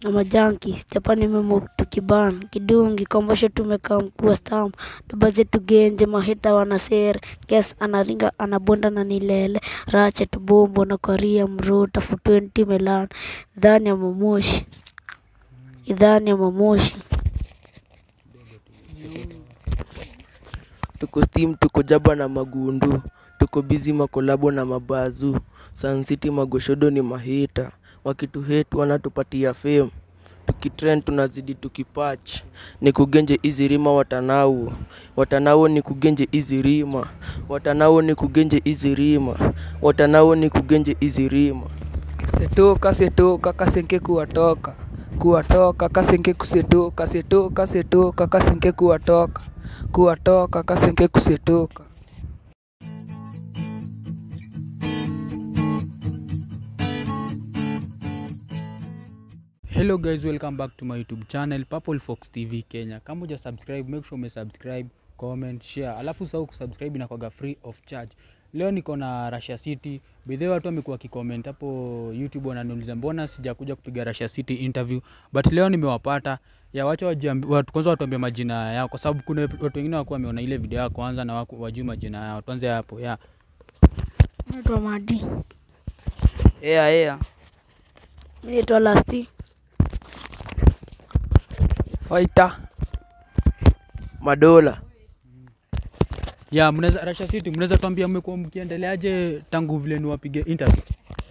na majanki Japani memo tukiban kidungi kombosho tumekaa mkuu wa stam doba zetu genje maheta wanasere kes anaringa anabonda na nilele rache tubombo na koria mruta fu 20 melan idhani ya mamoshi idhani ya mamoshi tuko steam tuko jaba na magundu tuko bizi makolabo na mabazu Sun City magoshodo ni mahita wakituhet wanatupatia fame tukitrend tunazidi tukipach ni kugenje hizi rima watanau watanao ni kugenje hizi rima watanao ni kugenje hizi rima watanao ni kugenje hizi rima setoka setoka kasenke kuwatoka kuwatoka kasenke kusetoka setoka setoka kasenke kuwatoka kuwatoka kasenke kusetoka hello guys welcome back to my youtube channel purple fox tv kenya kama uja subscribe make sure umesubscribe comment share alafu usahau kusubscribe inakwaga free of charge leo niko na russia city bidhe watu wamekuwa wakicomment hapo youtube wananiuliza mbona sijakuja kupiga russia city interview but leo nimewapata ya wacha wajiambi- watu kwanza watuambie majina yao kwa sababu kuna watu wengine wakuwa wameona ile video yao kwanza na waku- wajui majina yao tuanze hapo ya naitwa Madi ea ea mi naitwa Lasti faita madola ya mnaweza russia city mnaweza tuambia mmekuwa mkiendeleaje tangu vile niwapige interview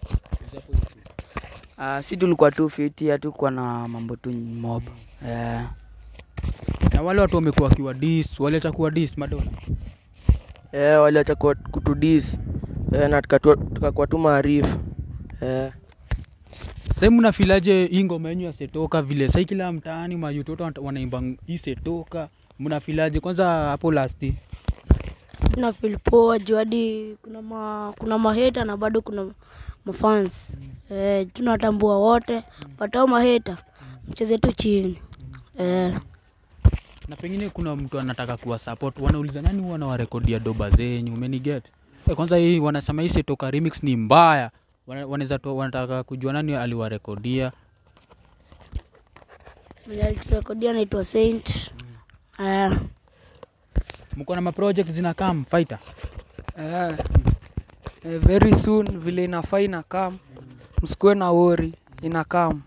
uh, si tulikuwa tu fiti hatukuwa na mambo tu mob eh, na wale watu wamekuwa wakiwa dis waliacha kuwa dis madola eh, waliacha kuwa- kutudis eh, na tukatua- tukakuwa tu maarifu eh. sahii mnafilaje hii ngoma yenyu ya setoka vile sahii kila mtaani mayutoto wana- wanaimba hii setoka mnafilaje kwanza hapo lasti na feel poa juu hadi kuna ma, kuna maheta na bado kuna mafans eh, tunatambua wote patao maheta mcheze tu chini eh, na pengine kuna mtu anataka kuwa support wanauliza nani huwa anawarekodia doba zenyu umeniget Eh, kwanza hii wanasema hii setoka remix ni mbaya Wana- wanaweza to- wanataka kujua nani aliwarekodia mwenye aliturekodia naitwa Saint eh, mko na maproject zinakam fighter eh, eh, very soon vile inafaa inakam msikuwe na wori inakam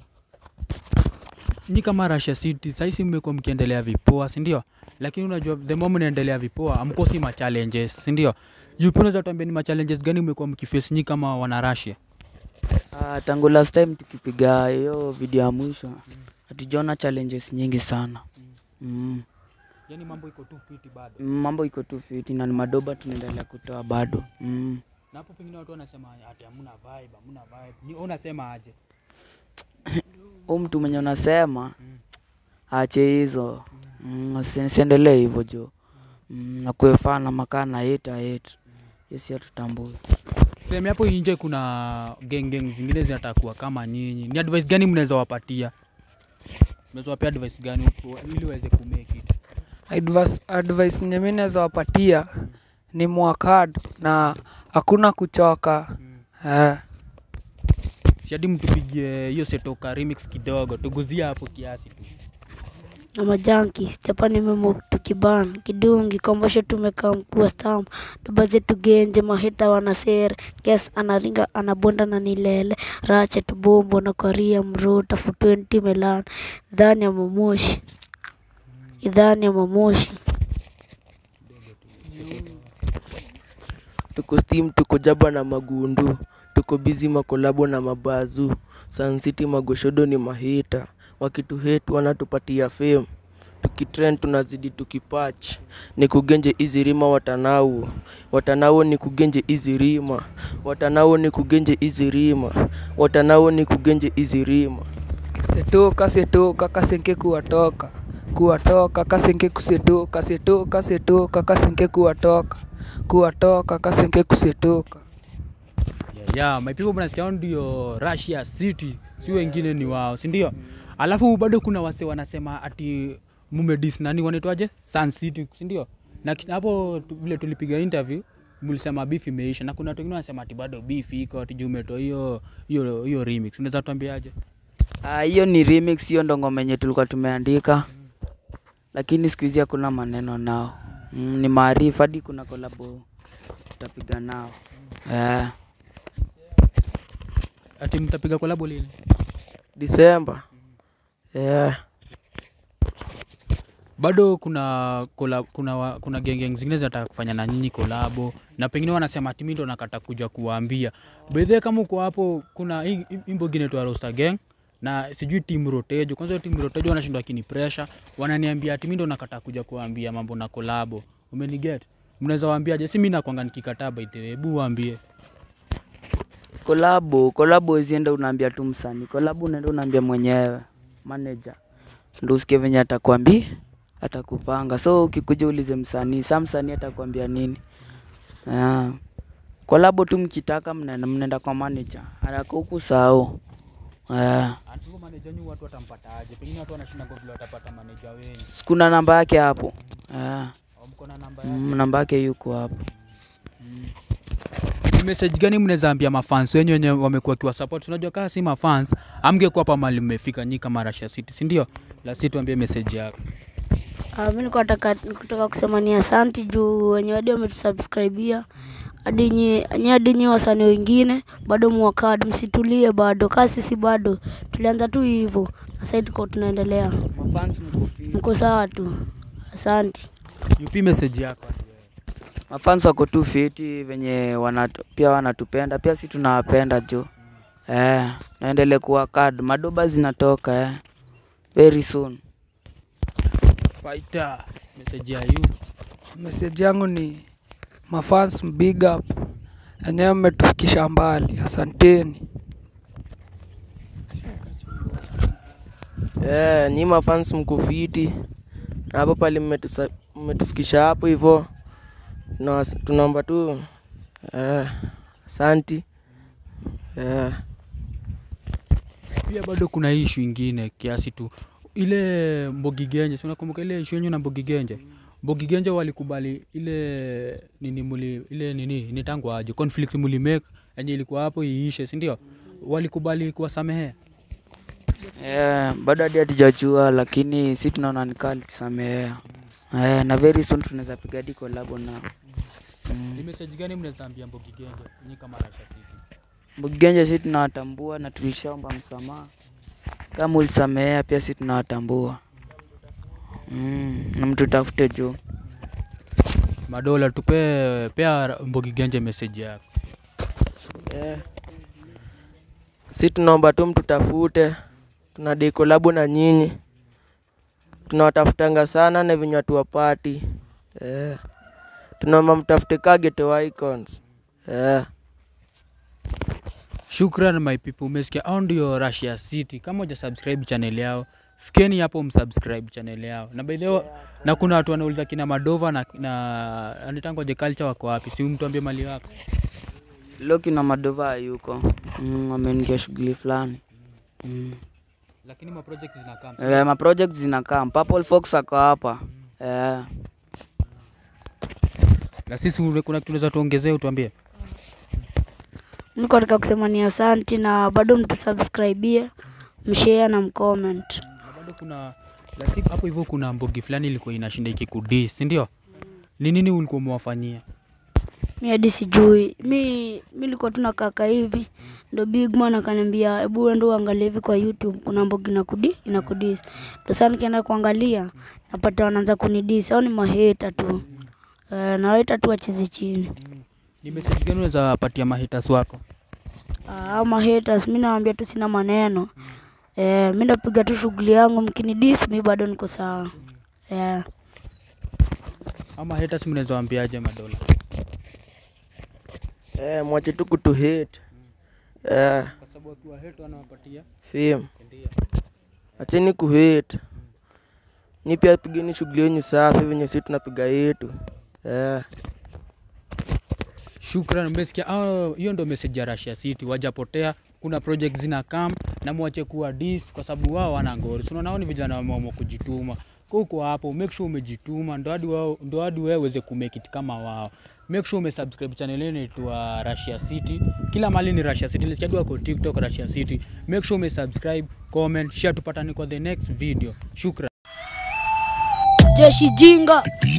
nyi kama Russia City saisi mmekuwa mkiendelea vipoa si ndio lakini unajua the more mnaendelea vipoa amkosi ma challenges si ndio yupi unaweza tuambia ni ma challenges gani mmekuwa mkiface nyi kama wana Russia uh, tangu last time tukipiga hiyo video ya mwisho hatujaona challenges nyingi sana mm. yani mambo iko tu fiti bado Mm, mambo iko tu fiti na ni madoba tunaendelea kutoa bado mm. na hapo pengine watu wanasema ati hamna vibe hamna vibe ni wewe unasema aje huu mtu mwenye unasema ache hizo mm, asi- siendelee hivyo jo mm, nakuefana makaa na heta hate yesi hatutambui sehemu hapo nje kuna gang gang zingine zinataka kuwa kama nyinyi ni advice gani mnaweza wapatia mnaweza wapea advice gani ku- ili waweze kumake it advice, advice nye mi naweza wapatia ni mwakad na hakuna kuchoka eh. shadi mtupigie hiyo setoka remix kidogo tuguzie hapo kiasi tu na majanki Japani memo tukiban kidungi kombosho tumekaa mkuu wa stam doba zetu genje maheta wanasere kes anaringa anabonda na nilele rache tubombo na koria mruta fu 20 melan idhani ya mamoshi idhani ya mamoshi tuko steam tuko jaba na magundu tuko bizi makolabo na mabazu Sun City magoshodo ni mahita wakituhet wanatupatia fame tukitrend tunazidi tukipach ni kugenje hizi rima watanau watanao ni kugenje hizi rima watanao ni kugenje hizi rima watanao ni kugenje hizi rima setoka setoka kasenke kuwatoka kuwatoka kasenke kusetoka setoka setoka kasenke kuwatoka kuwatoka kasenke kusetoka yeah, yeah. my people mnasikia hao ndio Russia City si wengine ni wao si ndio alafu bado kuna wase wanasema ati mumedis nani wanaitwaje Sun City si ndio na ki- hapo tu- vile tulipiga interview mlisema beef imeisha na kuna watu wengine wanasema ati bado beef iko ati juu umetoa hiyo hiyo hiyo remix unaweza tuambiaje Ah, hiyo ni remix, hiyo ndo ngoma yenye tulikuwa tumeandika, lakini siku hizi hakuna maneno nao. Mm, ni maarifa hadi kuna kolabo tutapiga nao yeah. Ati mtapiga kolabo lini? Disemba. Yeah. Bado kuna kola, kuna wa- kuna gengeng zingine zinataka kufanya na nyinyi kolabo na pengine wanasema ati mimi ndo nakata kuja kuwaambia. Bedhe kama uko hapo kuna hii hii wimbo ingine tu Roster Gang na sijui team Rotejo. Kwanza team Rotejo wanashindwa kini pressure, wananiambia ati mimi ndo nakata kuja kuwaambia mambo na kolabo. Umeniget? Mnaweza waambiaje? Si mimi nakwanga nikikataa by the way. Hebu waambie. Kolabo, kolabo uzienda unaambia tu msanii, kolabo unaenda unaambia mwenyewe manager, ndo usikie venye atakwambia atakupanga. So ukikuja ulize msanii, sa msanii atakwambia nini? Yeah. Kolabo tu mkitaka mnaenda mnaenda kwa manager, haraka huku sahau. Yeah. Ati huyo manager nyu watu watampataje? Pengine watu wanashinda kwa vile watapata manager wengi. Sikuna namba yake hapo. Yeah. Au mko na namba yake? Mm, namba yake yuko hapo. Ni message gani mnaweza ambia mafans wenyu wenye wamekuwa wakiwa support? Unajua kama si mafans amngekuwa hapa mahali mmefika nyi kama Russia City, si ndio? La si tuambie message yako. Uh, mi nilikuwa nataka nikutaka kusema ni asanti juu wenye hadi wametusubscribia hadi nyi nyi hadi nyi wasanii wengine bado mwakad msitulie bado kaa sisi bado tulianza tu hivyo na sasa tuko tunaendelea Mafans mko fit. mko sawa tu asanti Yupi message yako? Mafans wako tu fiti venye wanatu, pia wanatupenda pia si tunawapenda jo. Eh, naendelee kuwa kad madoba zinatoka eh. Very soon. Fighter. Message ya you. Message yangu ni mafans big up, enyewe mmetufikisha mbali, asanteni. Yeah, nyi mafans mko fiti na hapo pale mmetusa- mmetufikisha hapo hivyo, Tuna- tunaomba tu eh, asanti yeah. Pia bado kuna hii issue ingine kiasi tu. Ile Mbogi Genje, si unakumbuka ile issue yenyu na Mbogi Genje? Mbogi Genje walikubali ile nini muli ile nini ni tangu aje conflict muli make yenye ilikuwa hapo iishe, si ndio? Walikubali kuwasamehea. Eh, bado hadi hatujajua lakini si tunaona ni kali tusamehea. Eh, na very soon tunaweza piga hadi collab nao. Ni message gani mnaweza ambia Mbogi Genje nyi kama Russia City? Mgenja si tunawatambua na tulishaomba msamaha. Kama ulisamehea pia si tunawatambua. Mm, na mtu tafute juu. Madola tupe pea Mbogi Genje message yako. Yeah. Si tunaomba tu mtutafute, tunadai kolabo na nyinyi, tunawatafutanga sana na venye hatuwapati. Yeah. Tunaomba mtafute ka Ghetto Icons. Yeah. Shukran my people, umesikia hao ndio Russia City. Kama uja subscribe channel yao, fikeni hapo msubscribe channel yao. Na by the way, na kuna watu wanauliza kina Madova na na anitango je culture wako wapi? Si mtuambie mali wako. Loki na Madova yuko. Mm, ameingia shughuli fulani. Mm. Lakini ma project zinakaa. Eh, ma project zinakaa. Purple Fox ako hapa. Eh, Na sisi ule- kuna kitu tunaweza tuongezee utuambie. niko nataka kusema ni asanti na bado mtusubscribie mshare na mcomment Na bado kuna lakini hapo hivyo kuna mbogi fulani ilikuwa inashinda ikikudis, si ndio? Ni nini ulikuwa umewafanyia? mi hadi sijui mi mi nilikuwa tu nakaka hivi ndo bigman akaniambia hebu uende uangalie hivi kwa youtube kuna mbogi inakudi inakudis ndo saa nikienda kuangalia napata wanaanza kunidis au ni maheta tu uh, naweta tu wacheze chini Ni message gani unaweza patia mahitas wako? Ah, au mahaters mi nawambia tu sina maneno eh, mi napiga tu shughuli yangu mkinidis mi bado niko sawa eh. Ama haters mnaweza waambiaje Madola? Eh, mwache tu kutu hate. Eh, Kwa sababu wakiwa hate wanawapatia fame. Acheni ku hate. Ni pia pigeni shughuli yenu safi venye sisi tunapiga yetu. Eh. Shukran, umesikia? Ah, Hiyo ndo message ya Russia City, wajapotea. Kuna project zina kam na mwache kuwa dis kwa sababu wao wana ngori. So unaona hao ni vijana wameamua kujituma. Kwa uko hapo, make sure umejituma ndo hadi wao ndo hadi wewe uweze kumake it kama wao. make sure umesubscribe channel yenu inaitwa Russia City. Kila mahali ni Russia City. Nilisikia tu wako TikTok Russia City. Make sure umesubscribe, comment, share tupatane kwa the next video. Shukran. jeshi jinga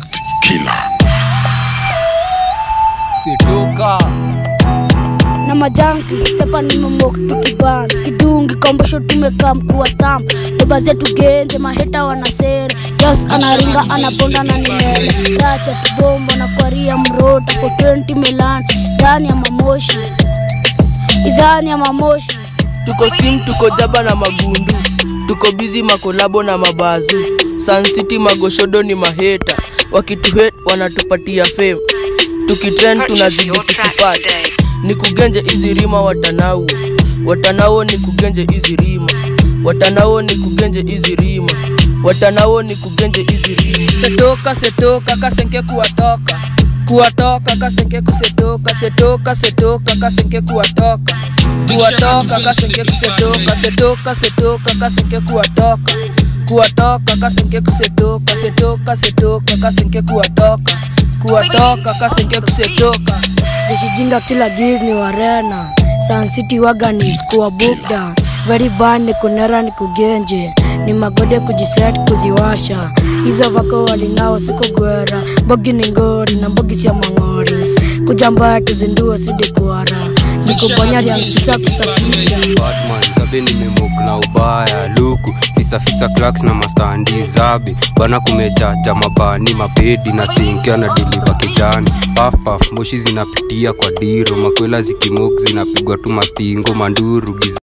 Situka. na majanki Stefan nimemok tukiban kidungi kombosho tumekaa mkuu stamp doba zetu genje maheta wanasera yes anaringa anaponda na nilele racha tubomba na kwaria mrota for 20 melan ndani ya mamoshi idhani ya mamoshi tuko steam tuko jaba na magundu tuko bizi makolabo na mabazu Sun City magoshodo ni maheta wakituhet wanatupatia fame tukitrend tunazidi tukipata ni kugenje hizi rima watanao watanao ni kugenje hizi rima watanao ni kugenje hizi rima watanao ni kugenje hizi rima setoka setoka kasenke kuwatoka kuwatoka kasenke kusetoka setoka setoka kasenke kuwatoka kuwatoka kasenke kusetoka setoka setoka kasenke kuwatoka kuwatoka kasenke kusetoka setoka setoka kasenke kuwatoka kuwatoka kasenke kusetoka jeshi jinga kila giz ni warena Sun City waga ni skuwa bukda very bad ni kunera ni kugenje ni magode kujiset kuziwasha hizo vako walinao siku gwera mbogi ni ngori na mbogi sia mang'ori kujamba tuzindua sidi kuara nikubonya ya mkisa kusafisha Batman zabe nimemok na ubaya luku fisafisa claks na mastandi zabe bana kumejaja mabani mapedi na sinkia na diliva kijani pafpaf moshi zinapitia kwa diro makwela zikimok zinapigwa tu mastingo manduru giza